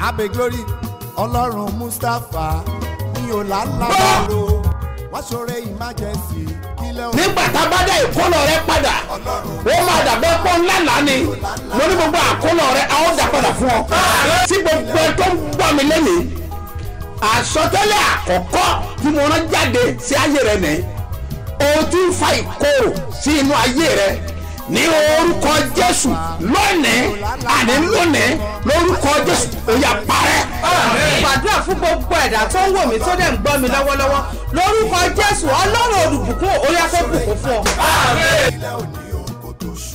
abe glory ọlọ́run mustapha ní ọ̀làlábàrò wọ́n ṣoore emergency kílẹ̀ òun nígbà tá a bá dá ìkólọ rẹ padà ó máa dàbẹ́ pọ́ ńlá lánì mo ní gbogbo àkólọ rẹ a ó dà padà fún ọ. tí gbogbo ẹ tó ń gbọ́ mi lẹ́nìí àsọtẹ́lẹ̀ àkọ́kọ́ tí mo rán jáde sí ayé rẹ nìyí o ti ń fa ìkorò sí inú ayé rẹ ní orúkọ jésù lónìí àní lónìí lórúkọ jésù ó yá parẹ́. gbàdúrà fún gbogbo ẹ̀dá tó ń wò mí tó dẹ̀ ń gbọ́ mi lọ́wọ́lọ́wọ́ lórúkọ jésù ọlọ́run olùbùkún orí afẹ́bùkún fún ọ. kílẹ̀ òní òun kò tó ṣù.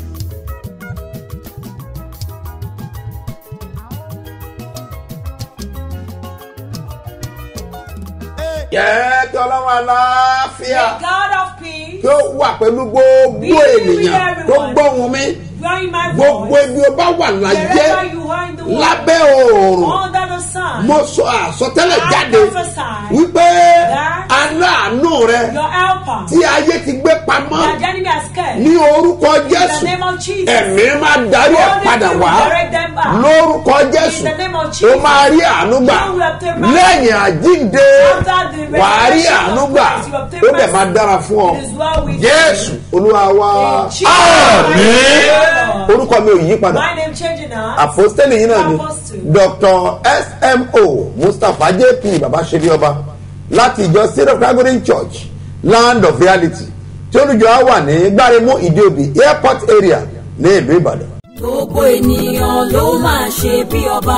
jẹ́ kí ọlọ́run aláfíà God of peace, kí ó wà pẹ̀lú gbogbo ènìyàn tó gbóhùn mi hearing my gbogbo voice, ibi ó bá wà láyé wherever you are in the world, lábẹ́ oòrùn under the sun, mo sọ àsọtẹ́lẹ̀ I jáde prophesy wípé that aláàánú rẹ your helper, tí ayé ti gbé pamọ́ that the enemy has scared, ní orúkọ in the jésù name of Jesus, ẹ̀mí máa darí ẹ̀ Holy padà Spirit wá will direct them back. lórúkọ jésù In the name of ó Jesus, máa rí àánú gbà you will obtain mercy. lẹ́yìn àjíǹde After the wàá rí resurrection àánú of gbà Christ, you obtain ó dẹ̀ mercy. máa dára fún ọ It is well with jésù olúwa wa In Jesus' àmín name. orúkọ mi ò yí padà My name changing now. àpòstélì yìí náà ni Apostle. dr smo mustapha jp babaṣebi ọba láti ìjọ syrup calgary church land of reality tí olùjọ á wà ní gbáremú ìdíòbí airport area ní ìlú ìbàdàn. gbogbo ènìyàn ló máa ṣe bí ọba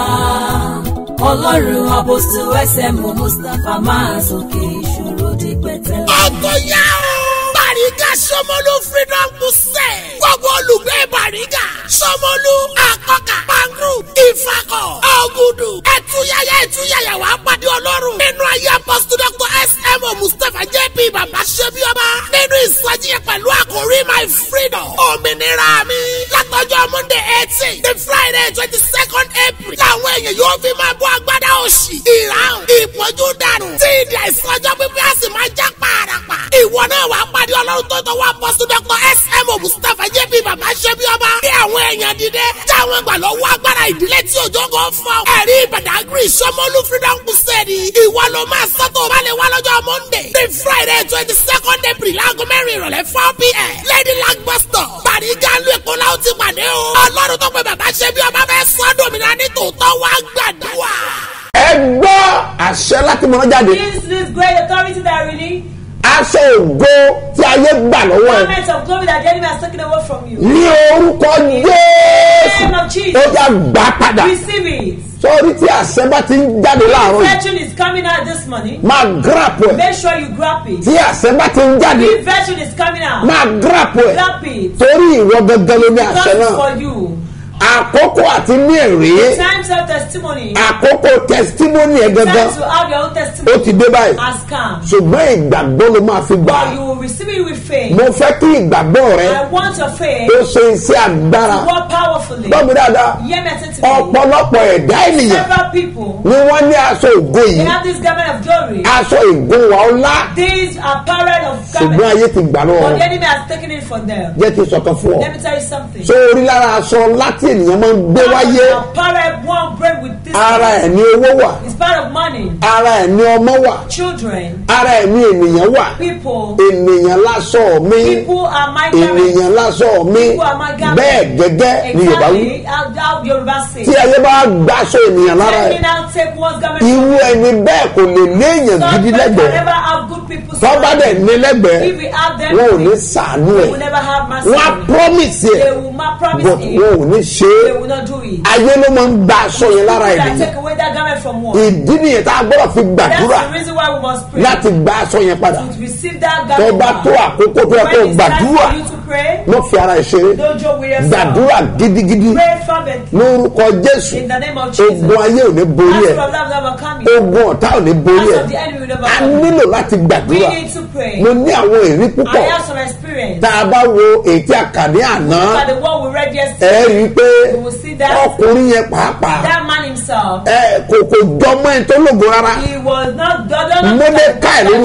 ọlọ́run àbòsí ẹsẹ̀mú mustapha máa sókè ìṣòro di pẹ̀tẹ́lẹ̀. ọgbọ̀n yá o. Bàrígà Sọmọlú Freedom Crusade. Gbogbo olùgbé Bàrígà. Sọmọlú Àkọ́kà Pangru Ìfakọ̀ Ọ̀gùdù. Ẹ̀túyàyà ẹ̀túyàyà wà á pàdé Ọlọ́run. Nínú ayé apọ́sítù Dr. S.M.O. Mustapha J.P. Bàbá Ṣẹ́bíọ́bá. Nínú ìsọjí yẹn pẹ̀lú àkórí My Freedom. Òmìnira mi. Látọjọ́ Monday eighteen. The Friday twenty second April. Làwọn èèyàn yóò fi máa bọ́ agbádá òṣì. Ìràwọ̀ ìpọ́njú dànù. Tí ìdí àìsàn ọjọ́ pípẹ́ á sì máa já pààràpà. Ìwọ náà wàá pàdé Ọlọ́run tó tọwọ́ apọ́sítù Dr. S.M.O. Mustapha J.P. Bàbá Ṣẹ́bíọ́bá. Bí àwọn èèyàn dìde. Táwọn gbà lọ́wọ́ agbára ìdílé tí òjò kan fọ́. Ẹ̀rí Ìbàdàgìrì Sọmọlú Freedom Crusade. Ìwọ ló máa sọ́tò balẹ̀ wá lọ́jọ́ Monday. Ní Friday twenty second April láago mẹ́rin ìrọ̀lẹ́ four p.m. Lady Lag bus stop. Bàrígà lu Èkó la ó ti pàdé o. Ọlọ́run tó pe bàbá Ṣẹ́bíọ́bá fẹ́ sọ́dọ̀ mi náà ní tòótọ́ wá gbàdúrà. ẹ gbọ́ àṣẹ láti mọ̀nà jáde This this great authority that I really aṣọ ògo tí ayé gbà lọ́wọ́ ẹ garment of glory that the enemy has taken away from you. ní orúkọ jésù ó já gbà padà Receive it. sọ́ọ́rí tí àṣẹ bá ti ń jáde láàárọ̀ yìí Virtue is coming out this morning. máa grap ẹ̀ Make sure you grab it. tí àṣẹ bá ti ń jáde If virtue is coming out, máa grap ẹ̀ grab it. torí ìwọ gangan ló ní àṣẹ Because it's náà for you. àkókò àti ní èrè Times of testimony. àkókò testimony ẹ̀ gangan Time to have your own ó testimony ti dé báyìí has come. ṣùgbọ́n ìgbàgbọ́ ló máa fi gbà But you will receive it with faith. mo fẹ́ kí ìgbàgbọ́ rẹ I want your faith ó ṣe iṣẹ́ agbára to work powerfully. gbọ́ mi dáadáa Hear me attentively. ọ̀pọ̀lọpọ̀ ẹ̀dá ènìyàn Several people, ni wọ́n ní aṣọ ògo they yìí have this garment of glory. aṣọ ìgúnwà ọlá These are parallel of ṣùgbọ́n garment. ayé ti gbà lọ́wọ́ But wọn. the enemy has taken it from them. jẹ́ kí n sọ̀kan fún ọ Let me tell you something. ṣé orí lára aṣọ láti ènìyàn máa ń gbé wáyé Apparel one bring with this. ara ẹ̀ ní owó wà It's part of money. ara ẹ̀ ní ọmọ wà Children, ara ẹ̀ ní ènìyàn wà people, ènìyàn lásọ mi people are my garment. ènìyàn lásọ mi People are my garment. bẹ́ẹ̀ gẹ́gẹ́ ni yorùbá wí Exactly how, how Yoruba say. tí ayé bá gbàṣọ ènìyàn lára Let me ẹ̀ now take one's garment. irú ẹni bẹ́ẹ̀ kò lè léèyàn Some gidi people can lẹ́gbẹ̀ẹ́ never have good people. tọ́ba dẹ̀ surrounding. ní lẹ́gbẹ̀ẹ́ If we have them, wọn ò ní we sàánú ẹ̀ will never have mercy. wọ́n á promise They ẹ̀ will not promise but it. wọn ò ní ṣe They é will not do it. ayé ló máa ń gba aṣọ yẹn lára People that ènìyàn take away that garment from one. ìdí nìyẹn tá a gbọ́dọ̀ fi That's gbàdúrà the reason why we must pray. láti gba aṣọ yẹn padà to receive that tó garment. bá back. tó àkókò tó yẹ kó When it's time gbàdúrà for you to pray, wọ́n fi ara ẹ̀ ṣeré don't joke with yourself. gbàdúrà gidigidi Pray fervently. lórúkọ jésù In the name of Jesus. ogun ayé ò ní borí As ẹ̀ from love never come you. ogun ọ̀tá ò ní borí As ẹ̀ of the enemy will never a come you. nílò láti We gbàdúrà need to pray. mo ní àwọn èrí I púpọ̀ have some experience. tá a bá wo ètí àkàdé àná Look at the one we read ẹ yesterday. rí i pé You will see that. ọkùnrin yẹn pàápàá That man himself. ẹ kò kò jọmọ ẹ tó lógo rárá He was not God. not- Mordecai that lórúkọ was- ẹ̀.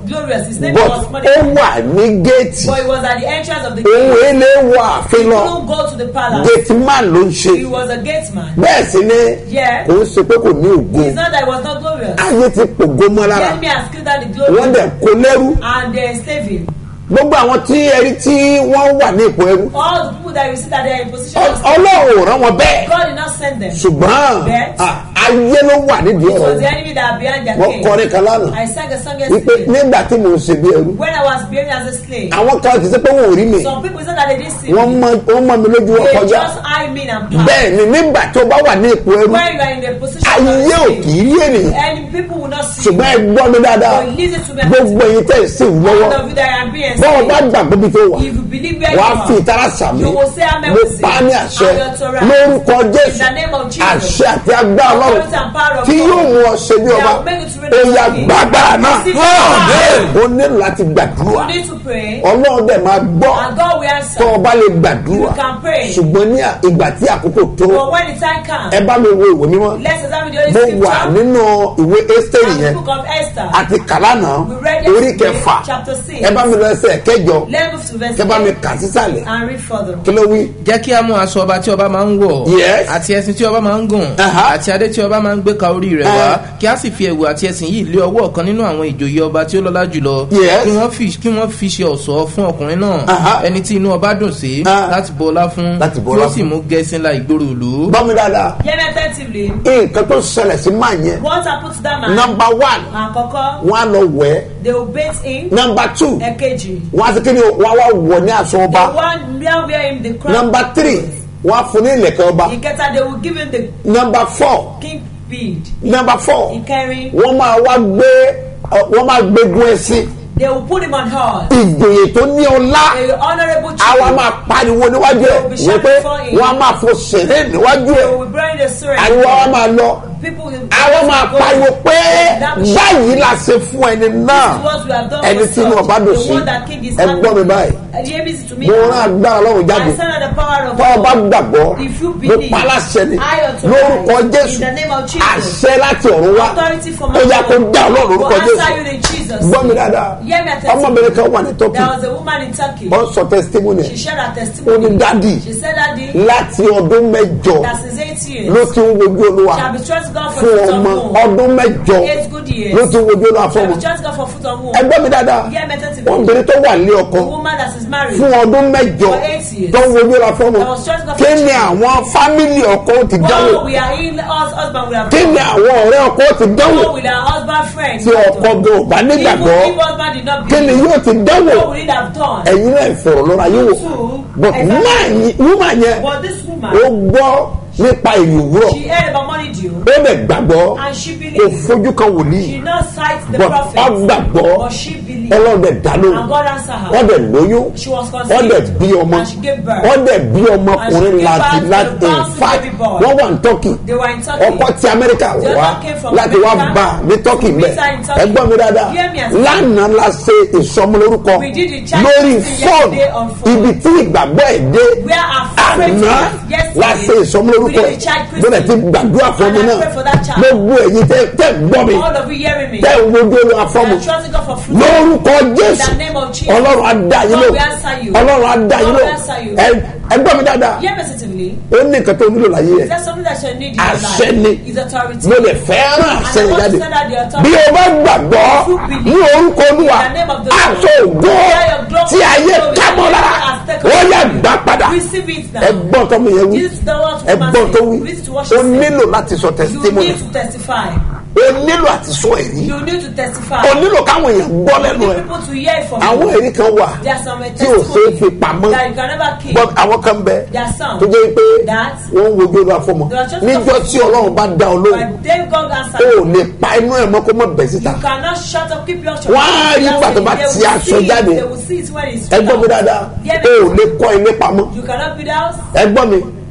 glorious. His name but was ó Mordecai. wà ní géètì But he was at the entrance of the òun gate. èlé wọ ààfin He lọ couldn't go to the palace. géètì man ló ń ṣe He was a gate man. bẹ́ẹ̀ sì ni Yeah. kò ń ṣe pé kò ní ògo It's not that he was not glorious. ayé ti pògo mọ́ The lára enemy has killed out the wọ́n glory dẹ̀ kó lẹ́rú and they enslave him. gbogbo àwọn tí ẹrí tí wọ́n wà ní ipò ẹrú All the people that you see that they are in position Ọ- of slavery, ọlọ́run ò rán wọn bẹ́ẹ̀ God did not send them. ṣùgbọ́n Bẹ́ẹ̀. à, ayé ló wà nídìí It was ọ̀rọ̀ the enemy that are behind their wọ́n king. kọrin kan lánàá I sang a song wípé yesterday. nígbà tí mò ń ṣe bí ẹrú When I was behaving as a slave, àwọn kan kì í ṣe pé wọn ò rí mi some people said that they didn't see wọ́n me. mọ wọ́n mọ mi lójú wọn They kọjá just eye me and pass. bẹ́ẹ̀ ni nígbà tó bá wà ní ipò ẹrú When you are in the position of ayé ò a kì slave, í rí ènìyàn and people will not see ṣùgbọ́n ẹ you. gbọ́ mi dáadáa But listen to me. gbogbo ẹ̀yin tẹ̀ sí lọ́wọ́ All of you that are being bọ́ọ̀ bá enslaved, gbàgbé bí tó wà if you believe where you wàá fi are, ìtara sàmì You will say amen mo with pa á ní it. àṣẹ And your Torah. lórúkọ In jésù the name of Jesus. àṣẹ àti agbára ọlọ́run Authority and power of tí God. yóò mú ọ ṣe bí That ọba will make you to reign ó as yá king. gbàgbára náà Receive power. ó nílò láti gbàdúrà You need to pray. ọlọ́run dẹ̀ máa gbọ́ And God will tó answer. o bá lè gbàdúrà You can pray. ṣùgbọ́n ní ìgbà tí àkókò tó But when the time comes, ẹ bá mi wo ìwé mímọ́ let's examine the Holy mo Scripture. wà nínú ìwé ẹ́sítẹ́rì And the yẹn book of Esther. àti kàlánà We read orí yesterday, kẹfà chapter six. ẹ bá mi lọ ẹsẹ̀ kẹjọ Let's move to verse kẹ bá mi eight kà sísàlẹ̀ and read further. kí ló wí. jẹ́ kí a mú aṣọ ọba tí ọba máa ń wọ̀ Yes. àti ẹṣin tí ọba máa ń gùn Aha. àti adé tí ọba máa ń gbé ka orí rẹ̀ wá Eh. kí a sì fi ẹ̀wù àti ẹṣin yìí lé ọwọ́ ọ̀kan nínú àwọn ìjòyè ọba tí ó lọ́lá jùlọ Yes. kí wọ́n fi kí wọ́n fi ṣe ọ̀ṣọ́ fún ọkùnrin náà Aha. ẹni tí inú ọba dùn sí Ah. láti bọ ọlá fún Láti bọ kí ọlá ó sì fún. mú gẹ̀ẹ́sì ńlá ìgboro ìlú. gbọ́ mi dáadáa Hear me attentively. nǹkan tó ṣẹlẹ̀ sí máa yẹn What happened to that man? nọmba one Àkọ́kọ́, wọn á lọ wẹ̀ they will bathe him. nọmba two Èkejì, wọn á sì kíni wọn á wá wọ̀ ní aṣọ the ọba one wear wear him the crown. nọmba three wọn á fún ní ìlẹ̀kẹ̀ ọba Ìkẹta, they will give him the nọmba four king bead. nọmba four Ìkẹrin, wọn máa wá gbé wọn máa gbégun ẹṣin they will put him on horse. ìgbòye tó ní ọlá A honourable àwa chief. máa pariwo níwájú ẹ wọ́n pé wọ́n á máa fò sèré níwájú ẹ They will be bearing the sword. àríwá wa máa lọ People will àwọn máa go- pariwo pé That- báyìí la ṣe fún ẹni náà This is what we have done ẹni for tí inú such. ọba dùn The sí one that king is ẹ happy. gbọ́ mi báyìí Uh, hear me to me. mo rán agbára ọlọ́run jáde I stand on the power of tọ́ ọba God. gbàgbọ́ If you mo believe, pa aláṣẹ ni I authorize lórúkọ in jésù the name of Jesus. àṣẹ láti ọ̀run wá Authority from ó yá kó dá ọlọ́run will lórúkọ answer jésù you in Jesus. gbọ́ mi dáadáa Hear me attentively. ọmọbìnrin kan wà ní tọ́kì There was a woman in Turkey. ó ń sọ testimony She shared her ó ní testimony. dádì She said that the láti ọdún mẹ́jọ that since eight years ló ti ń wojú olúwa she had been trusting God for fún foot on ọmọ womb. ọdún mẹ́jọ Eight good years. ló ti ń wojú olúwa She fún had ọmọ been trusting God for foot on womb. ẹgbẹ́ mi dáadáa Hear me attentively. obìnrin tó wà lé ọkọ A woman that is married. fún ọdún mẹ́jọ For eight years. tó ń wojú olúwa fún ọmọ I was trusting God for kí ni children. àwọn fámìlì ọkọ ti dánwò What we are in, us husband we have kí ni àwọn ọ̀rẹ́ ọkọ ti dánwò What will our husband friends tí ọkọ gan ò bá nígbàgbọ́ Even if husband did not kí ni believe, yóò ti dánwò what will it have done? ẹ̀yin náà ìfọ̀rọ̀ lọ́ra yóò wò Two, but exactly. wúmà yẹn But this ó woman, gbọ́ nípa ìlú òwúrọ̀ she heard about money due ó lè gbàgbọ́ and she kò believed. fojú kan She wòlíì did not cite the but prophet, ọ gbàgbọ́ but she believed. ọlọ́run dẹ̀ dá And lóhùn God answered her. wọ́n dẹ̀ lóyún She was wọ́n conceived dẹ̀ bí ọmọ and she gave birth. wọ́n dẹ̀ bí ọmọkùnrin And she gave láti birth láti to a in bouncing fact baby boy. wọ́n wà ní turkey They were in Turkey. ọkọ ti amẹ́ríkà The wá other came from láti wá America bá ní turkey to mbẹ meet her in Turkey. ẹgbọ́n mi dáadáa Hear me and- lánàá la ṣe ìsọmọlórúkọ We did the child lórí listing fóònù yesterday on phone. ibi tí ìgbàgbọ́ ẹ̀ dé Where our favorite àná was yesterday. la ṣe ìsọmọlórúkọ We ẹ̀ did the child bọ́dẹ̀ ti christening. gbàdúrà fún And ọmọ I náà pray for that child. gbogbo ẹ̀yin tẹ́ tẹ́ gbọ́ mi All of you hearing me. tẹ́ ń wojú olú afọ́mu And trusting God for fruit. lórúkọ jésù In the name of Jesus. ọlọ́run á dá yín God lò will answer you. ọlọ́run á dá yín God lò will answer you. Ẹ- ẹ gbọ́ mi dáadáa Hear me sensitively. ó ní nǹkan tó nílò láyé Is ẹ̀ that something that you need in your àṣẹ life? ni Is authority. mo lè fẹ́ràn àṣẹ And I yẹn want jáde to send out the authority. bí o bá gbàgbọ́ ní orúkọ olúwa In the name of the Lord. aṣọ ògo tí ayé kámọ́ lára ó yẹ gbà padà Receive it now. ẹ gbọ́n tó mi yẹn wí This is the word ẹ of gbọ́n tó wí This is what o she said. nílò láti sọ You testimony need to testify. o nílò àti sọ èrí You need to testify. o nílò káwọn èèyàn gbọ́ You lẹ́nu need ẹ̀ people to hear it from àwọn you. èrí kan wà There are some tí ò ṣe é fi testimony pamọ́ that you can never keep. but àwọn kan bẹ There are some tó jẹ́ pé that wọ́n ń wojú olúwa fọmọ They are just níjọ́ tí ọlọ́run bá dá ọ lóhùn But then God answered o you. ò lè pa inú ẹ̀ mọ́ kó mọ́ bẹ̀ síta You cannot shut up, keep your shut Wọ́n á rí ìgbà tó bá They ti will aṣọ see it, jáde. They will see it when it's ẹ gbọ́ mi out. dáadáa Hear o me. ò lè kọ́ ilé pamọ́ You cannot build house. ẹ gbọ́ mi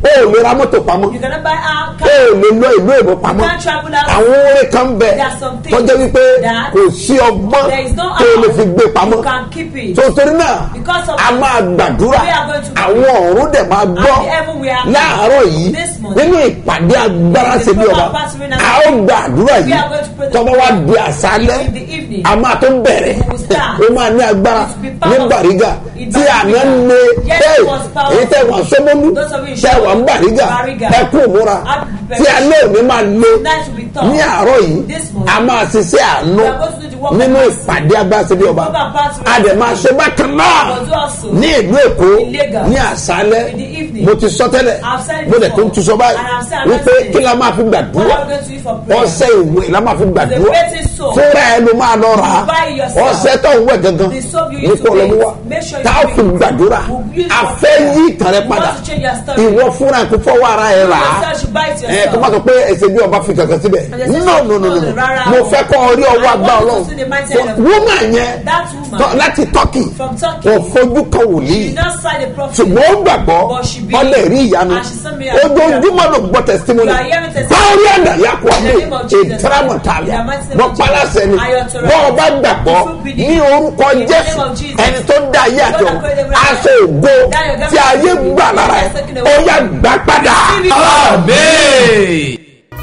o ò lè ra mọ́tò pamọ́ You cannot buy a o car. ò lè lọ ìlú èbó pamọ́ You can't travel out. àwọn oore kan bẹ There are some things tọ́jọ́ wípé that kò sí ọgbọ́n There is no tó o lè how fi gbé pamọ́ you can keep it. tó torí náà Because of a máa gbàdúrà we are going to pray. àwọn ọ̀run dẹ̀ máa gbọ́ And the heaven we are láàárọ̀ yìí this morning. nínú ìpàdé agbára In the ṣe bí ọba program pastoring and a ó gbàdúrà We yìí are going to pray the tọ́ba wa di àṣálẹ́ In the evening. a máa tó bẹ̀rẹ̀ We will start. ó máa ní agbára It will be ní powerful. bàrígà In tí Bariga. àná lé Yes, hey, it was powerful. èyí tẹ̀ wá sọ́mọ́lú Those of you in tẹ̀ wá ń bàrígà Bariga. ẹ kú òmúra Happy tí alẹ́ òní máa lé Night will be tough. ní àárọ̀ yìí This morning. a máa ṣiṣẹ́ àánú We are going to do the work of nínú mercy. ìpàdé agbára ṣe bí ọba program pastoring. a dẹ̀ máa ṣe bákan náà But do also ní ìlú èkó in Lagos. ní àṣálẹ́ In the evening. mo ti sọ tẹ́lẹ̀ I've said it mo dẹ̀ tó ń before. tu sọ báyìí And I've said wípé another kí la máa fi What gbàdúrà are we going to use for prayer? ọṣẹ ìwé la máa fi gbàdúrà The greatest soap. fúnra ẹ ló máa lọ rà á You buy it yourself. ọṣẹ tó ń wẹ̀ gangan The soap you ní use to kó lọ mú bathe. wa Make sure you tá a drink fi it. gbàdúrà We'll use a for fẹ́ prayer. yí ìtàn rẹ You padà want to change your story. ìwọ fúnra kò fọwọ́ ara ẹ rà á yourself should buy it ẹ yourself. kó má sọ pé ẹsẹ̀ bí ọba fi kankan síbẹ̀ And they say, no no no no "No, rárá mo o." fẹ́ kọ́ ọ rí ọwọ́ I agbá want ọlọ́run to see the mindset of- woman yẹn That woman tọ́- láti turkey from Turkey. kò fojú kan wòlíì She not signed a prophet. ṣùgbọ́n ó gbàgbọ́ But she believed. ọlẹ́ rí ìyanu And she sent me a ojoojúmọ́ ló gbọ́ testimony You are hearing testimony. báwọ̀rí àdá yà kó In the name of àmì Jesus. ìtàràmọ̀tàlẹ̀ In the mighty name bọ́ of Jesus. pálásẹ̀ ni I authorize. bọ́ ọba gbàgbọ́ If you believe. ní orúkọ In the jésù name of Jesus. ẹni tó dá ayé àjọ God that created everything. aṣọ ògo That your tí ayé government gbà lára ẹ̀ is taken away. ó yà gbà padà. Receive it. Amen.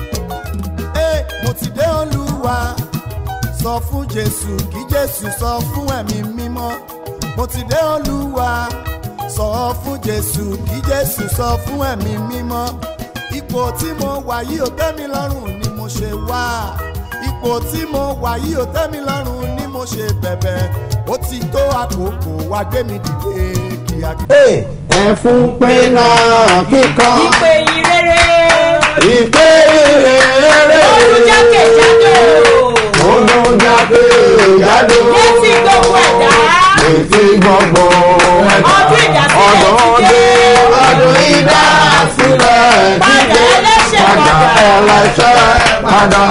Ee, mo ti dé olúwa sọ fún jésù kí jésù sọ fún ẹ̀mí mímọ́ mo ti dé olúwa sọ fún jésù kí jésù sọ fún ẹ̀mí mímọ́ ipò tí mo wà yìí ò tẹ́ mi lọ́rùn ni mo ṣe wá ipò tí mo wà yìí ò tẹ́ mi lọ́rùn ni mo ṣe bẹ̀bẹ̀ ó ti tó àkókò wá gbé mi dìde kíákíá. Ee, ẹ fún pé náà kíkan Ìpè yìí rere. ìpè rere Olùjákèjádò. olùjáde jáde Létí gbogbo ẹ̀dá. ètí gbogbo ẹ̀dá Ọdún ìdásílẹ̀ ọdún ti dé dé. ọdún ìdásílẹ̀ Padà ti dé ẹlẹ́ṣẹ̀ padà padà. ẹlẹ́ṣẹ̀ padà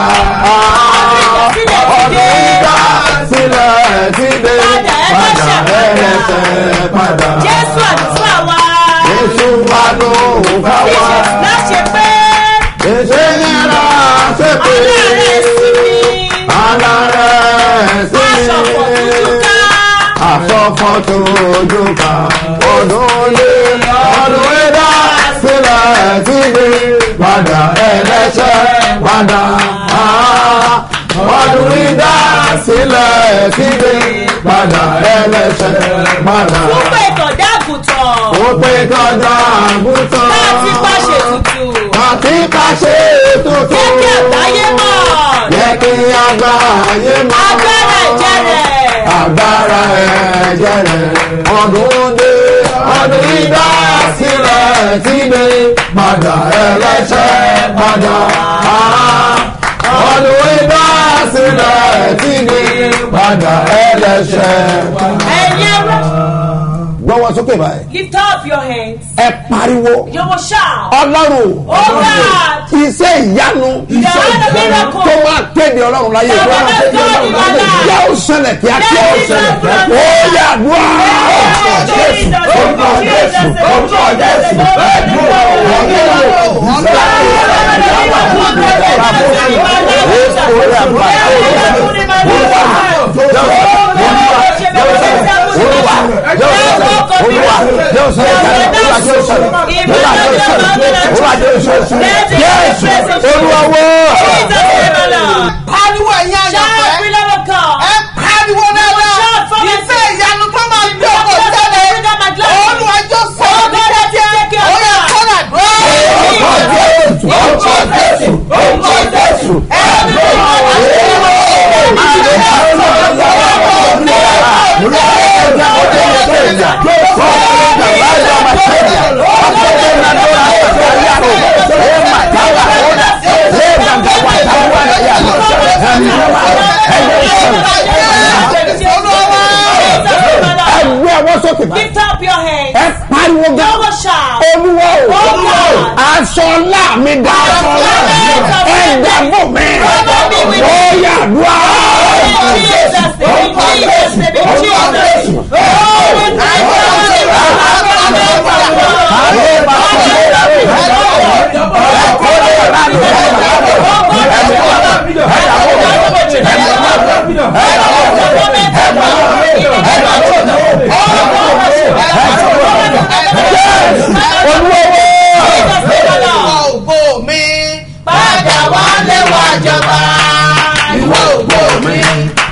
Ọdún ìdásílẹ̀ ti dé. ọdún ìdásílẹ̀ ti dé Padà padà ẹlẹ́ṣẹ̀ ẹlẹ́ṣẹ̀ padà Jésù àdúrà wa. Jésù wà ló fà wá Jésù láṣẹ pé. èsè ní ara ṣe pé Aláàárẹ̀ sí mi. alárẹ̀ sí Aṣọ̀fọ̀ dúdú ká. àsọfọ tójú ká ọdún lé ọdún ẹ̀dá sílẹ̀ síbi padà ẹlẹ́ṣẹ̀ padà á. ọdún ẹ̀dá sílẹ̀ síbi padà ẹlẹ́ṣẹ̀ padà. Púpọ̀ ìkọ̀dá àgùntàn. ó pé kọjá àgùntàn. Láti pàṣẹ tutù. àti pàṣẹ tuntun. Jẹ́ kí àgbáyé mọ̀. jẹ́ kí àgbáyé mọ̀. Agbára ẹ̀jẹ̀ rẹ̀. agbára ẹ̀jẹ̀ rẹ̀ ọdún dé ọdún ìdá sílẹ̀ tí dé padà ẹlẹ́ṣẹ̀ padà á. ọdún ìdá sílẹ̀ tí dé padà ẹlẹ́ṣẹ̀ padà. Ẹ̀yin ẹrú. gbọ́wọ́ sókè báyìí Lift up your hands. ẹ pariwo You will shout. ọlọ́run Oh God. iṣẹ́ ìyanu Iṣẹ́ ìyanu. tó máa kéde ọlọ́run láyé Bàbá tó máa kéde God ọlọ́run in my láyé life. yóò ṣẹlẹ̀ kíákíá ó Let it ṣẹlẹ̀ happen. ó yà dùn Jesus, orúkọ jésù orúkọ jésù olúwawo pariwo ẹ̀yin àyànfẹ́ ẹ pariwo dáadáa ìfẹ́ ìyanu tó máa gbé ọkọ̀ sẹ́lẹ̀ olùwàjọ sọ̀rọ̀ ní kíákíá ó yẹ kọ́nà dúró. orúkọ jésù orúkọ jésù orúkọ jésù ẹgbẹ́ ọwọ́ sókè báyìí Lift up your hands. ẹ pariwo You gan will shout. olúwa o Olúwa o. aṣọ ńlá mi dá Aṣọ ńlá mi dá. ẹ dàbò mi Dàbò mi wí. ó yà dùn á. In Jesus' name, in Jesus' name, in Jesus' name. Oh, we thank you.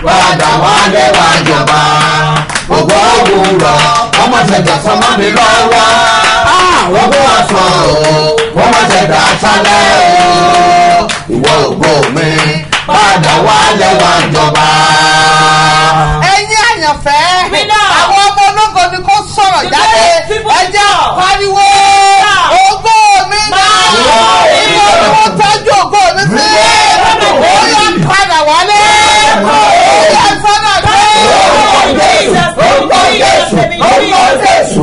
padà wálé wá jọba gbogbo òwúrọ̀ ọmọ ṣẹ̀dá sọmọ mi lọ́wọ́ gbogbo ọ̀sán o ọmọ ṣẹ̀dá sálẹ̀ o ìwọ ògbó mi padà wálé wá jọba. ẹ̀yin àyànfẹ́ We know. àwọn ọmọ ológo ni kò sọ̀rọ̀ The jáde great people ẹ jẹ́ talk. pariwo Talk. ògo mi náà Máa. ìwọ ni mo tọ́jú ògo mi sí ó yẹ padà wálé ó yẹ sọ́nà dé. orúkọ jésù orúkọ jésù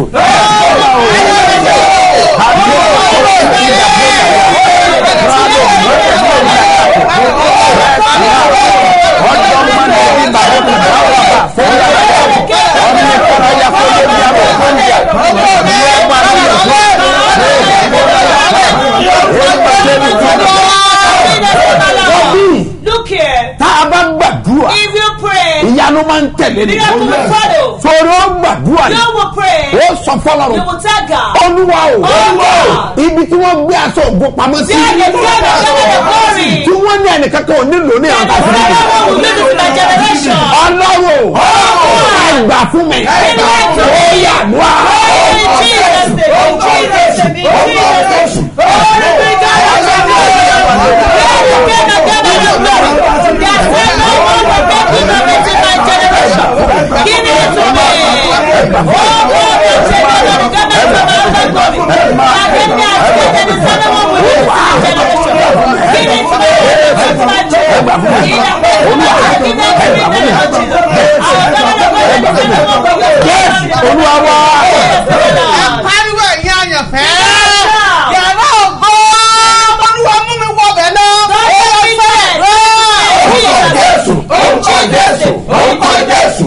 Look here. tá a bá gbàdúrà If you pray, ìyanu máa ń tẹ̀lé ní Miracle will follow. sọ̀rọ̀ ó gbàdúrà you ní will pray. ó sọ fọlọ́run You will tell God. olúwa o Olúwa. ibi tí wọ́n gbé aṣọ ògo pamọ́ sí There is God of the glory. tí wọ́n ní ẹnìkankan ò nílò ní àwọn And kàfíńtì no one will use it in my generation. ọlọ́run ẹgbà fún mi ó yà wá. In Jesus' name, in Jesus' name, in Jesus' name. Glory be to God of the glory. Glory be to God of the glory. There's no one will make it of it in my generation. Give it to me. Oh, glory to God of the government of the glory. I can be activated in some one will use it in my generation. Give it to me. It's my children. In the name of Jesus. In the name of Jesus. Our God of the government will use it. olúwa wá. ẹ pariwo ẹ̀yin àyànfẹ́ yàrá ògo olúwa mú mi wọ bẹ̀ lọ ó yẹ sọ́nà dé. jésù orúkọ jésù orúkọ jésù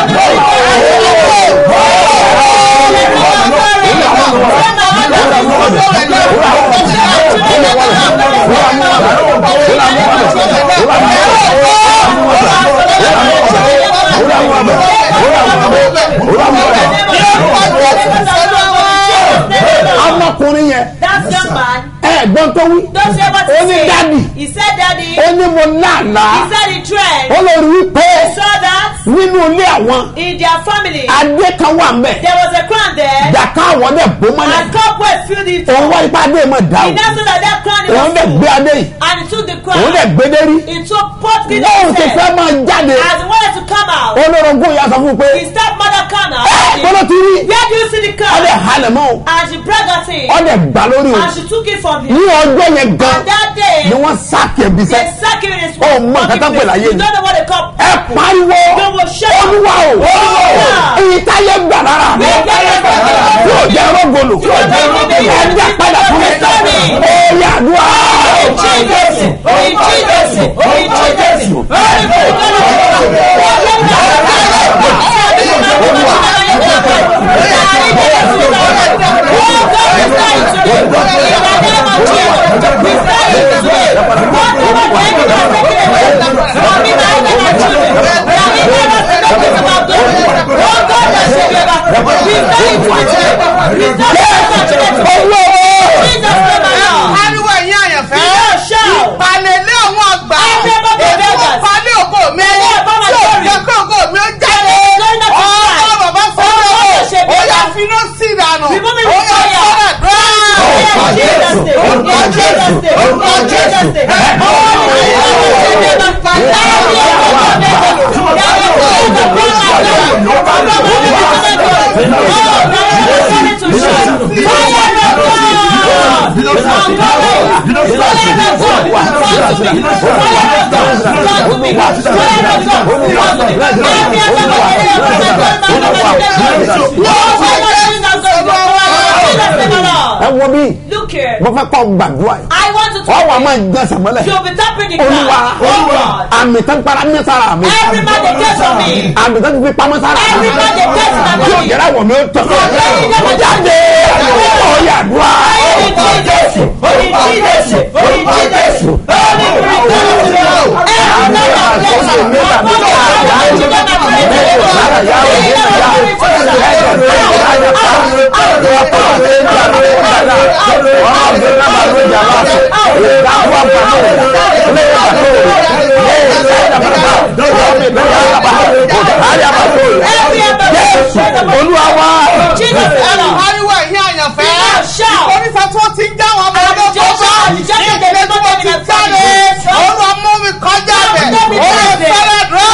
ọmọkùnrin yẹn That young man, ẹ̀gbọ́n tó wí don't say what ó he ní said. dádì He said, Daddy. ó ní mo láàlá He said he tried. ó lè rí wípé He saw that nínú ilé àwọn in their family adé kan wà mbẹ there was a crown there, jàká àwọn dẹ̀ bó mọ́lẹ̀ and cobweb filled it. òun wá ipá adé mọ̀ dá He o now saw that that crown òun was dẹ̀ full, gbé adé yìí and he took the òun dẹ̀ crown. gbé dérí He took pot in bóun his ti fẹ́ head. máa jáde As he wanted to come out, olórogún ìyá sọ fún un pé his stepmother came out. bọ́lá ti rí Where do you see the ọdẹ crown? halẹ̀ mọ́ o And she brought that in, ọdẹ gbà lórí o and she took it from him. ní ọjọ́ yẹn gan And that day, ni wọ́n sáàkì ẹbí they sẹ́ sack him in his Oh, mọ nǹkan tó ń pè láyé You ni. don't know what they call ẹ pariwo They will shout. olúwa o Olúwa. èyí táyé gbà lára mi yóò jẹ́ rọ́gọ̀lù ẹ dá padà fún mi ó yà dùn pariwo ẹ̀yin àyànfẹ́ ìpàlẹ̀ lé àwọn àgbà ètò ìpàlẹ̀ ògo mi tí ò jẹ́ kó ògo mi ó jáde ọmọ bàbá sọ́dọ̀ ó yà finá sí ìdànù ó yà sọ́dọ̀ dúró. ẹ wọ bí Look here. mo fẹ́ kọ́ gbàdúrà yìí I want to ọ wà talk. máa gbọ́n sàmọ́lẹ̀ You'll be tapping the olúwa ground. Oh God. àmì tán para ní sára mi Every man they test on me. àmì tán fi pamọ́ sára mi Every man they test on me. yóò jẹ́ra wọ̀ mí ó tọ̀ jáde ọ̀yà dùá Thank you. àárẹ̀ àbàtò jésù olúwa wá. Jesus ẹnu alone. ariwo ẹ̀yìn àyànfẹ́ shout. onífà tí wọ́n ti ń já wọn ọmọ And ọdún just tó shout, bá just shout, ìdílé tí wọ́n ti just shout, jáde just shout. olúwa mú mi kọjá bẹ̀ Let me olúwa tell you. fẹ́rẹ̀ dùn.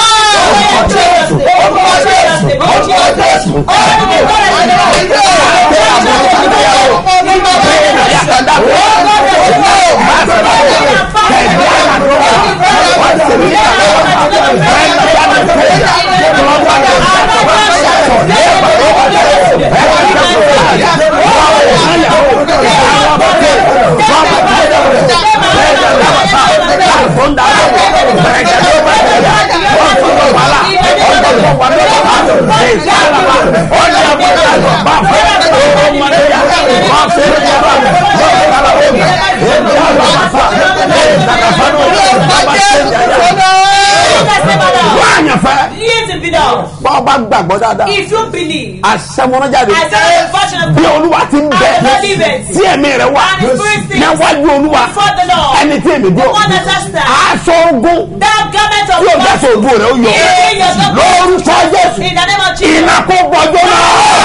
bọ́ọ̀ bá gbàgbọ́ dáadáa If you believe, àṣẹmọ́nájáde I said a version of bí olúwa ti ń bẹ I believe it. tí ẹ̀mí rẹ̀ wá And his spirit sings níwájú olúwa before the Lord. ẹni tí èmi dúró The one that has stand. aṣọ ogun that garment of tí o bá sọ God ogun rẹ̀ ó yọ in your garment. lórúkọ jésù in the name of Jesus. iná kó bọjọ́ náà.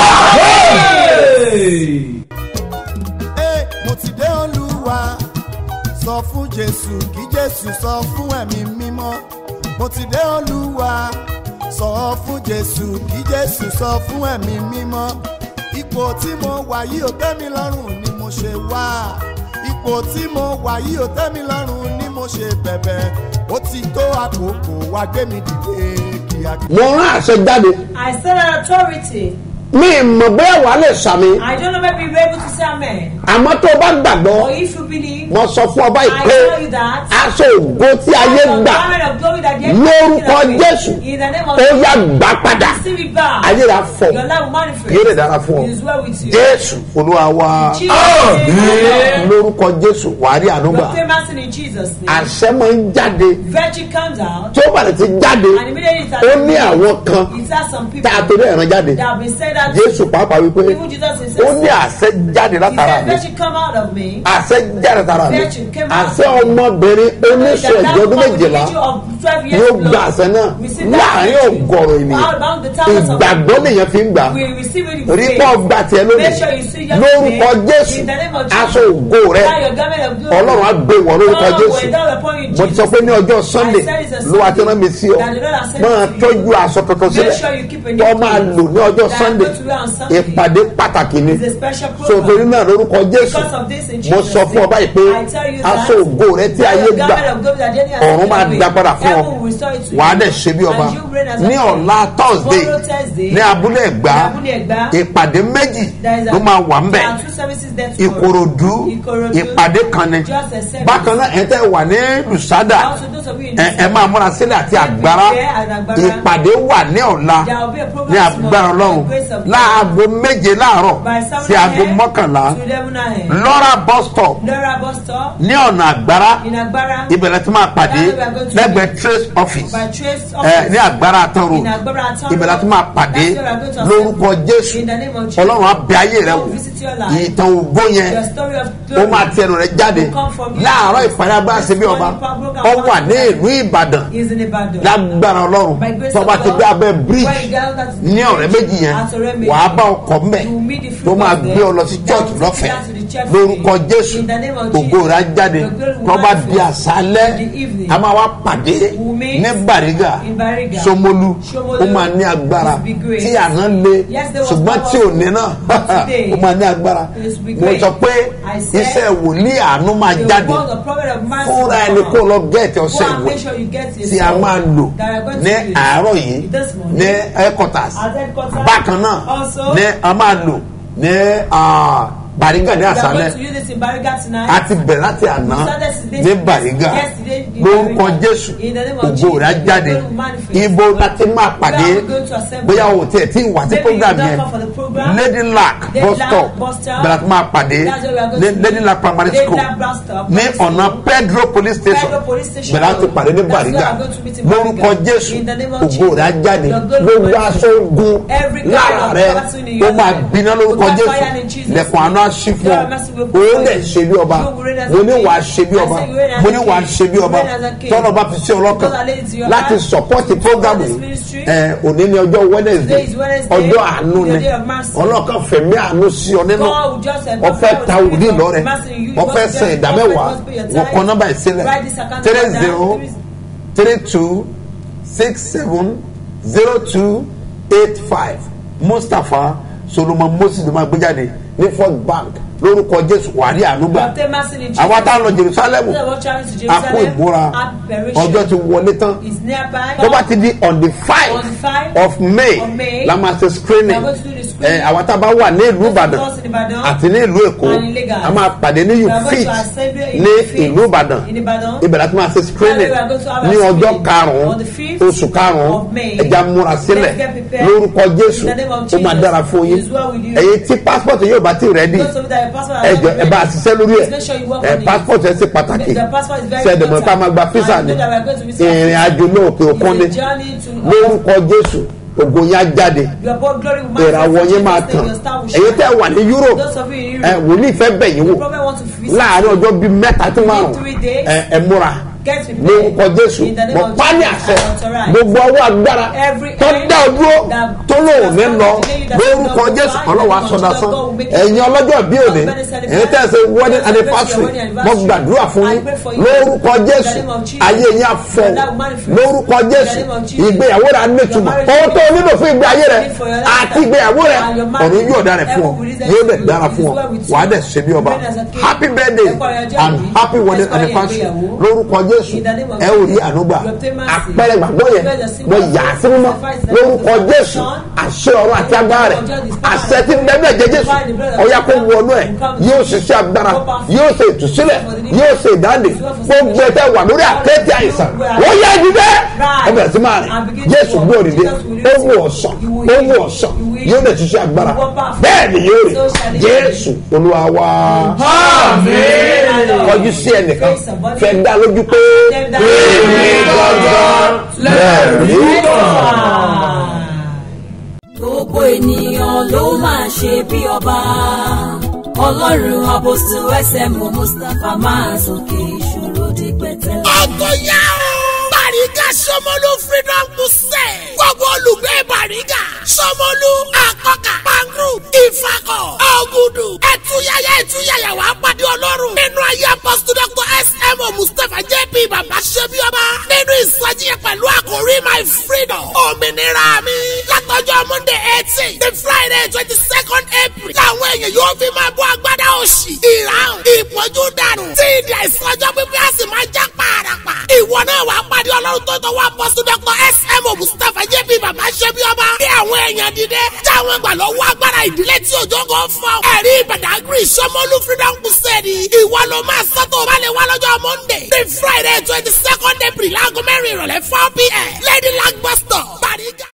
Ee, mo ti dé olúwa sọ fún jésù kí jésù sọ fún ẹ̀mí mímọ́ mo ti dé olúwa sọ fún jésù kí jésù sọ fún ẹ̀mí mímọ́ ipò tí mo wà yìí ò tẹ́ mi lọ́rùn ni mo ṣe wá ipò tí mo wà yìí ò tẹ́ mi lọ́rùn ni mo ṣe bẹ̀bẹ̀ ó ti tó àkókò wá gbé mi dìde kíákíá. mo rán àṣẹ jáde I said an authority. mi mọ̀ bẹ́ẹ̀ wà lè sàmì I don't know maybe you're able to say amen. àmọ́ tó o bá gbàgbọ́ Or if you believe, mo sọ fún ọba I ìpè tell you that. aṣọ ògo tí ayé the gbà garment of glory that the lórúkọ enemy jésù In the name of ó yá gbà padà Receive it back. ayé rà fọ Your life will manifest. yóò lè dára fún ọ It is well with you. jésù olúwa wa Jesus. lórúkọ jésù wàá rí ànúgbà Your famous in Jesus' name. àṣẹ máa ń jáde Virtue comes out. tí ó bá lè ti jáde And immediately it has ó ní àwọn kan It has some people tá a torí ẹ̀ràn jáde that have been said that jésù pàápàá wípé even Jesus himself ó ní àṣẹ jáde he látara said mi virtue come out of me. àṣẹ jáde látara mi Virtue came out àṣẹ of me. ọmọbìnrin oníṣẹ́ That ìjọ ọdún woman with the méjìlá issue of 12 years yóò blood gba àṣẹ náà received that láàrin virtue. ọgọrùn ènìyàn Among the thousands of ìgbàgbọ́ nìyẹn fi ń gbà we receive it in rí faith. pọ́ gbà tiẹ̀ lónìí Make sure you see your lórúkọ faith jésù in the name of Jesus. aṣọ ògo rẹ Now your garment of glory. ọlọ́run á gbé wọ lórúkọ God will jésù endow upon you, mo ti sọ Jesus. pé ní ọjọ́ sunday I said it's a ló wá tí Sunday wọ́n mi sí ọ that the Lord has sent máa to you. tọ́jú aṣọ tuntun Make sílẹ̀ sure you keep a new tó máa clothes lò ní ọjọ́ that sunday go to wear on Sunday. ìpàdé pàtàkì ni It's a special so torí program. náà lórúkọ jésù Because of this in mo Jesus' sọ fún ọ name, báyìí pé I tell you that aṣọ ògo rẹ tí that ayé your gbà garment of glory that the enemy has ọ̀run taken máa away, dá padà fún ọ heaven will restore it to wàá you. dẹ̀ ṣe bí ọba And you reign as a ní king. ọ̀la thursday Tomorrow Thursday, ní abúlé ẹ̀gbá ní Abúlé Ẹ̀gbá, ìpàdé méjì there is a- ló máa wà ń bẹ̀ there are two services there tomorrow. ìkòròdú Ìkòròdú, ìpàdé kan ni just a service. bákan náà ẹ̀ tẹ́ wà ní lùsádà Also, those of you in ẹ ẹ máa múra sílẹ̀ àti àgbára Prepare and Agbára. ìpàdé wà ní ọ̀la There will be a program ní agbára tomorrow ọlọ́run by the grace of God. láago méje láàárọ̀ by seven sí aago a.m. mọ́kànlá to eleven a.m. lọ́ra bus stop Lọ́ra bus stop ní ọ̀nà àgbára in Agbára ìbẹ̀rẹ̀ tí máa pàdé That's where we are going to lẹ́gbẹ̀ẹ́ trace office by Trace ẹ office. ní àgbára àtọrọ In Agbára Atọ́rọ̀. ìbẹ̀rẹ̀ tí máa pàdé That's where we are going to lórúkọ assemble. jésù In the name of Jesus. ọlọ́run abẹ ayé rẹ God wò will visit your life. ìtàn ògbó yẹn Your story of ó glory máa tẹnu rẹ jáde will come from you. láàárọ̀ ìpàdé agbára ṣe bí ọba ó wà ní ìlú ìbàdàn is in Ibadan. lágbára ọlọ́run By grace tó of bá ti God, gbé abẹ́ when you bridge get that ní ọ̀rẹ́ méjì yẹn at ọ̀rẹ́ méjì, wàá bá ọkọ̀ mbẹ̀ you will meet the fruit tó máa of them gbé ọ lọ sí that church will lọ́fẹ̀ẹ́ take you down to the church lórúkọ free. jésù In the name of ògo Jesus. rẹ̀ á jáde Your glory will tó bá di manifest. àṣálẹ́ In the evening. a máa wá pàdé will meet ní bàrígà in Bariga. somolu Ṣómólú. ó máa ní agbára It will be great. tí àná le Yes, there was ṣùgbọ́n power. tí ò ní náà But today, ó máa ní agbára it will be mo great. sọ pé I said, iṣẹ́ wòlíì àánú máa The jáde word of prophet of mercy fúnra will ẹni come kó out. lọ gẹ́ẹ̀tì Go ọ̀sẹ̀ and ìwé make sure you get tí a máa lò that are going ní to use àárọ̀ yìí this morning. ní headquarters At headquarters. bákan náà Also, ní a máa lò ní ah, bàrígà ní we are àṣálẹ́ going to use this in Bariga tonight. a ti bẹ̀rẹ̀ láti àná We started today- ní bàrígà yesterday in lórúkọ Bariga. jésù In the name of ògo Jesus, rẹ̀ á the jáde glory will manifest. ibo láti máa pàdé Where are we going to assemble? bóyá o tiẹ̀ tí wà sí Maybe program you don't yẹn come for the program. lady lac Lady bus Lac stop bus stop. bẹ̀rẹ̀ láti máa pàdé That's where we are going ní to lady meet. lac primary Lady school Lac bus stop, ní primary ọ̀nà school. pedro police station Pedro police station. bẹ̀rẹ̀ láti pàdé ní That's where bàrígà we are going to meet in lórúkọ Bariga. jésù In the name of ògo rẹ̀ á Jesus. jáde Your glory gbogbo will aṣọ ogun Every kind lára of rẹ battle in ó your máa life gbiná lórúkọ will catch jésù fire in Jesus' lẹ̀kùn àánú á á ṣí fún ọ òun lè ṣe bí ọba mo ní wàá ṣe bí ọba mo ní wàá ṣe bí ọba tọ́lọ́ bá fi sí ọlọ́kan láti sọ̀pọ́tì prógámù yìí ẹ òní ní ọjọ́ wednesday ọjọ́ àánú ni ọlọ́kan fẹ̀mí àánú sí ọ nínú ọfẹ́ ta òní lọ́rẹ̀ ọfẹ́ sàn ìdámẹ́wàá wọ́n kọ́ nọ́mbà ìsílẹ̀ three zero three two six seven zero two eight five mustapha solomon moses ló máa gbé jáde ní first bank lórúkọ jésù wàrí ànúgbà àwa tá a lọ jerusalem a kó ìmúra ọjọ́ ti wọlé tán tó bá ti di on the five of may la máa ṣe screening ẹ àwa tá a bá wà ní ìlú ìbàdàn àti ní ìlú èkó a máa pàdé ní you fit ní ìlú ìbàdàn ibẹ̀ láti máa ṣe screening ní ọjọ́ karùn-ún oṣù karùn-ún ẹja múra sílẹ̀ lórúkọ jésù ó máa dára fún yín èyí tí passport yóò bá ti rẹ́dí ẹjọ ẹ bá a ṣiṣẹ́ lórí ẹ ẹ passport ẹ ṣe pàtàkì sẹ́dẹ̀mọ̀ ká máa gba fisa ni ìrìn àjò náà òkè òkun ni lórúkọ jésù ògo yẹn á jáde ìràwọ̀ yẹn máa tàn èyí tẹ́ wà ní europe ẹ wòlíì fẹ́ bẹ̀ yín wò láàárín ọjọ́ bíi mẹ́ta tí márùn ẹ ẹ múra lórúkọ jésù mọ pálí àṣẹ gbogbo ọwọ́ agbára tó dá o dúró tó lóun ní lọ lórúkọ jésù ọlọ́wọ́ asọ́dásán ẹ̀yin ọlọ́jọ́ bí òní ẹ̀yin tẹ́ ẹ ṣe wedding anniversary mo gbàdúrà fún yín lórúkọ jésù ayé yín afọ lórúkọ jésù ìgbéyàwó rẹ anétumọ̀ ohun tó nílò fún ìgbé ayé rẹ àti ìgbéyàwó rẹ ọ̀run yóò dára fún ọ yóò dẹ̀ dára fún ọ wàá dẹ̀ ṣe bí ọba happy birthday and happy wedding anniversary lórúkọ jésù jésù ẹ ò rí ànúgbà àpẹẹrẹ gbàgbọ́ yẹn mo yà á sí mímọ́ lórúkọ jésù àṣẹ ọ̀rọ̀ àti agbára rẹ̀ àṣẹ tí bẹ́ẹ̀ jẹ jésù ọ̀yà kó wọnú ẹ̀ yóò ṣiṣẹ́ agbára yóò ṣe ìtúsílẹ̀ yóò ṣe ìdáǹdè gbogbo ẹ̀ tẹ́ wà lórí àkẹ́tì àìsàn wọ́n yá ìdílé ẹ bẹ̀rẹ̀ sí máa rìn jésù gbé òdìdé ó wù ọ̀sán ó wù ọ̀sán yóò dẹ̀ ṣiṣẹ́ agbára bẹ́ẹ̀ ni yóò rí jésù olúwa wá kọjú sí ẹnìkan fẹ́ dá lójú pé èmi gbọ́dọ̀ lẹ́rìí kan. gbogbo ènìyàn ló máa ṣe bí ọba ọlọ́run àbòsí ẹsẹ̀ mọ́ mustapha máa sókè ìṣòro di pẹ̀tẹ́lẹ̀. ọkọ yá o. Bàrígà Sọmọlú Freedom Crusade. Gbogbo olùgbé Bàrígà. Sọmọlú Àkọ́kà Pangru Ìfakọ̀ Ọ̀gùdù. Ẹ̀túyàyà ẹ̀túyàyà wàá pàdé Ọlọ́run. Nínú ayé apọ́sítù Dr. S.M.O. Mustapha J.P. Bàbá Ṣẹ́bíọ́bá. Nínú ìsọjí yẹn pẹ̀lú àkórí My Freedom. Òmìnira mi. Látọjọ́ Monday eighteen. The Friday twenty second April. Làwọn èèyàn yóò fi máa bọ́ agbádá òṣì. Ìràwọ̀ ìpọ́njú dànù. Tí ìdí àìsàn ọjọ́ pípẹ́ á sì máa já pààràpà. Ìwọ náà wàá pàdé Ọlọ́run tó tọwọ́ apọ́sù dr sm mustapha jp baba ṣẹbi ọba ní àwọn èèyàn dídé táwọn gbà lọ́wọ́ agbára ìdílé tí òjò kan fọ́ ẹ̀rí ìbàdàgìrì sọmọlú freedom crusade ìwọ ló máa sọ́tò bá lè wá lọ́jọ́ monday ní friday twenty second april láago mẹ́rin ìrọ̀lẹ́ four pm lady lag bus stop bariga.